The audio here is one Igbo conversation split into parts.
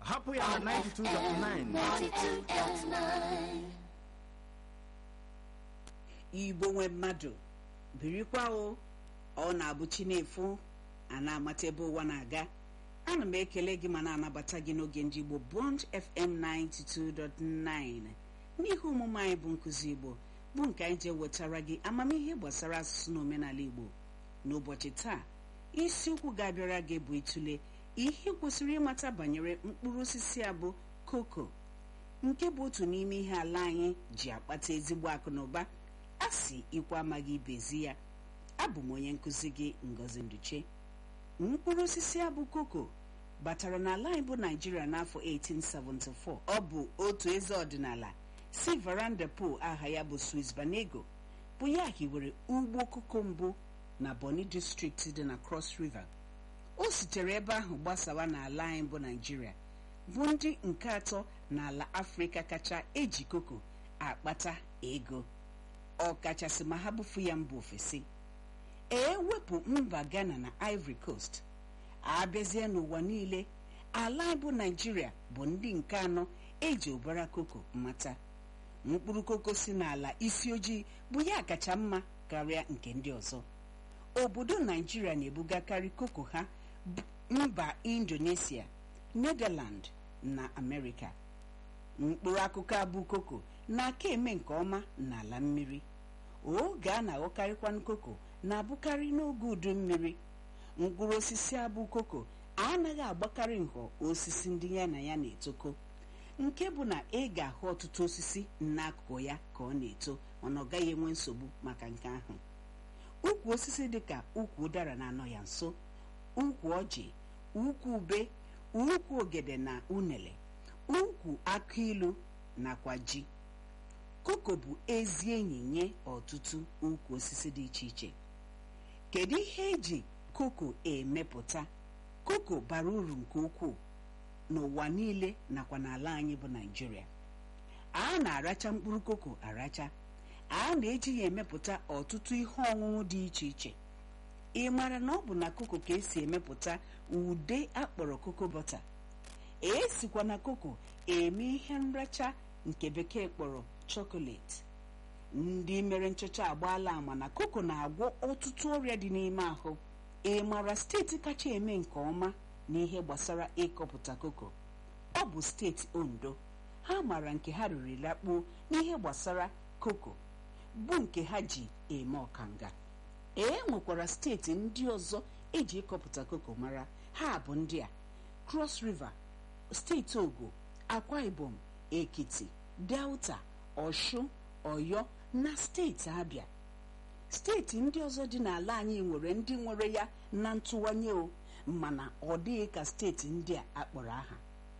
hapụ ya na 92.9 igbo nwe mmadụ birikwa o ọ na-abụ chi na-efu a na-amata ebe ụwa na-aga ana m ekele gị ma na-anabata gị n'oge ndị igbo bond fm 92.9 n'ihe omume anyị bụ nkụzi igbo bụ nke anyị ji wetara gị amamihe gbasara asụsụ na omenala igbo n'ụbọchị taa isiokwu ga-abịara gị bụ ịtụle ihe ị kwesịrị ịmata banyere mkpụrụ osisi a bụ koko nke bụ otu n'ime ihe ala anyị ji akpata ezigbo akụ na ụba a si ikwe amaghị ibezi ya abụ m onye nkụzi gị ngozi nduche mkpụrụ osisi a bụ koko batara n'ala anyị bụ naijiria n'afọ 1874 ọ bụ otu eze ọdịnala si varanda po aha ya bụ swiss banego bụ ya hiwere ugbo koko mbụ na boni distrikti dị na cross river o sitere ebe ahụ gbasawa n'ala anyị bụ naijiria bụ ndị nke atọ n'ala afrịka kacha eji koko akpata ego ọkachasị ma ha bufu ya mba ofesi ewepụ mba ghana na ivory coast abịazie n'ụwa niile ala anyị bụ naijiria bụ ndị nke anọ eji ụbara koko mata mkpụrụ koko si n'ala isi ojii bụ ya kacha mma karịa nke ndị ọzọ obodo naijiria na-ebugakarị koko ha mba indonesia netherland na amerịka mkpụrụ akụkụ abụ koko na-aka eme nke ọma n'ala mmiri oge a na-aghọkarịkwanụ koko na-abụkarị n'oge udu mmiri mkpụrụ osisi abụ koko anaghị agbakarị nhọ osisi ndị ya na ya na-etoko nke bụ na ị ga-ahụ ọtụtụ osisi n'akụkụ ya ka ọ na-eto mana ọ gaghị enwe nsogbu maka nke ahụ ukwu osisi dịka ukwu ụdara na-anọ ya nso ukwu ọjị ukwu ube ukwu ogede na unele ukwu akụ ilu nakwa ji koko bụ ezi enyi nye ọtụtụ ukwu osisi dị iche iche kedu ihe eji koko emepụta koko bara uru nke ukwuu n'ụwa niile nakwa n'ala anyị bụ naijiria a na-aracha mkpụrụ koko aracha a na-eji ya emepụta ọtụtụ ihe ọṅụṅụ dị iche iche ị mara na ọ bụ na koko ka esi emepụta ude akpọrọ koko bọta esikwa na koko eme ihe nracha nke bekee kpọrọ chokoleti ndị mere nchọcha agbaala ama na koko na-agwọ ọtụtụ ọrịa dị n'ime ahụ ị mara steeti kacha eme nke ọma n'ihe gbasara ịkọpụta koko ọ bụ steeti ondo ha mara nke ha riri lakpuo n'ihe gbasara koko bụ nke ha ji eme ọkanga e nwekwara steeti ndị ọzọ eji ịkọpụta koko mara ha bụ ndị a cross river steeti ogo akwa ibom ekiti delta ọshụ ọyọ na steeti abịa steeti ndị ọzọ dị n'ala anyị nwere ndị nwere ya na ntụwanye o mana ọ dịghị ka steeti ndị a akpọrọ aha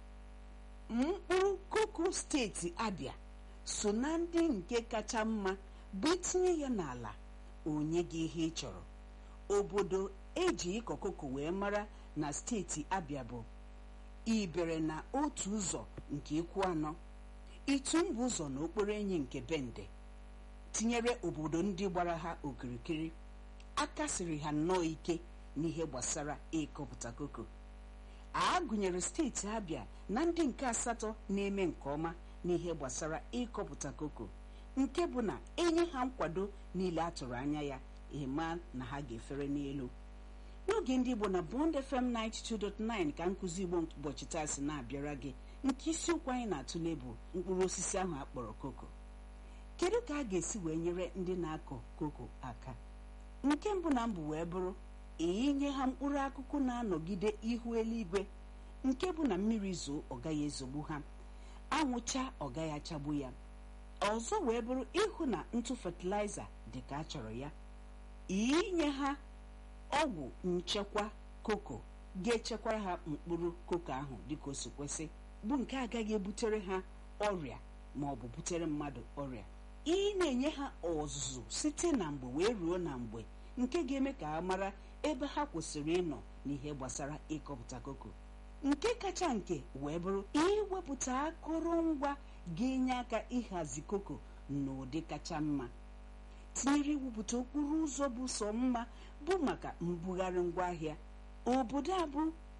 mkpụrụ koko steeti abịa so na ndị nke kacha mma bụ itinye ya n'ala onye gị ihe ị chọrọ obodo eji ịkọ koko wee mara na steeti abịa bụ ibere na otu ụzọ nke ikwu anọ itu mbụ ụzọ na okporo enyi nke bende tinyere obodo ndị gbara ha okirikiri aka siri ha nnọọ ike n'ihe gbasara ịkọpụta koko a gụnyere steeti abịa na ndị nke asatọ na-eme nke ọma n'ihe gbasara ịkọpụta koko nke bụ na enye ha nkwado niile a tụrụ anya ya ịma na ha ga-efere n'elu n'oge ndị igbo na bond fm 92.9 ka nkụzi igbo ụbọchị taa si na-abịara gị nke isiokwu anyị na-atụle bụ mkpụrụ osisi ahụ akpọrọ koko kedu ka a ga-esi wee nyere ndị na-akọ koko aka nke mbụ na mbụ wee bụrụ inye ha mkpụrụ akụkụ na-anọgide ihu eluigwe nke bụ na mmiri zoo ọ gaghị ezogbu ha anwụcha ọ gaghị achagbu ya ọzọ wee bụrụ ịhụ na ntụ fatịlaịza dị ka a chọrọ ya inye ha ọgwụ nchekwa koko ga-echekwara ha mkpụrụ koko ahụ dịka o si kwesị bụ nke agaghị ebutere ha ọrịa ma ọ bụ butere mmadụ ọrịa ị na-enye ha ọzụzụ site na mgbe wee ruo na mgbe nke ga-eme ka ha mara ebe ha kwesịrị ịnọ n'ihe gbasara ịkọpụta koko nke kacha nke wee bụrụ iwepụta akụrụngwa ga-enye aka ịhazi koko n'ụdị kacha mma tinyere iwepụta okporo ụzọ bụ sọ mma bụ maka mbugharị ngwaahịa obodo a bụ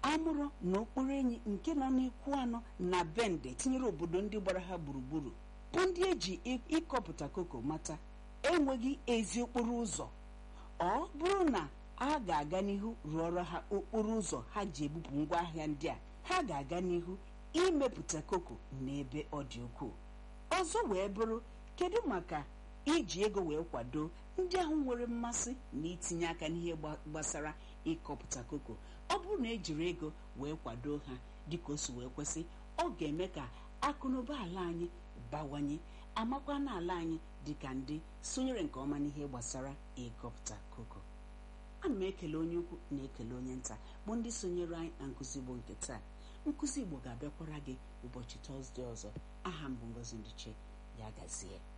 amụrụ na okporo enyi nke nọ n'ikwu anọ na bende tinyere obodo ndị gbara ha gburugburu bụ ndị eji ịkọpụta koko mata enweghị ezi okporo ụzọ ọ bụrụ na a ga-aga n'ihu rụọrọ ha okporo ụzọ ha ji ebupụ ngwaahịa ndị a ha ga-aga n'ihu imepụta koko n'ebe ọ dị ukwuu ọzọ wee bụrụ kedu maka iji ego wee kwado ndị ahụ nwere mmasị na itinye aka n'ihe gbasara ịkọpụta koko ọ bụrụ na ejiri ego wee kwado ha dịka o si wee kwesị ọ ga-eme ka akụnụba ala anyị bawanye amakwa na ala anyị dịka ndị sonyere nke ọma n'ihe gbasara ịkọpụta koko ana m ekele onye ukwu na-ekele onye nta bụ ndị sonyere anyị na nkụzi igbo nke taa nkụzi igbo ga-abịakwara gị ụbọchị tọzdee ọzọ aha m bụ ngozi ndiche ya gazie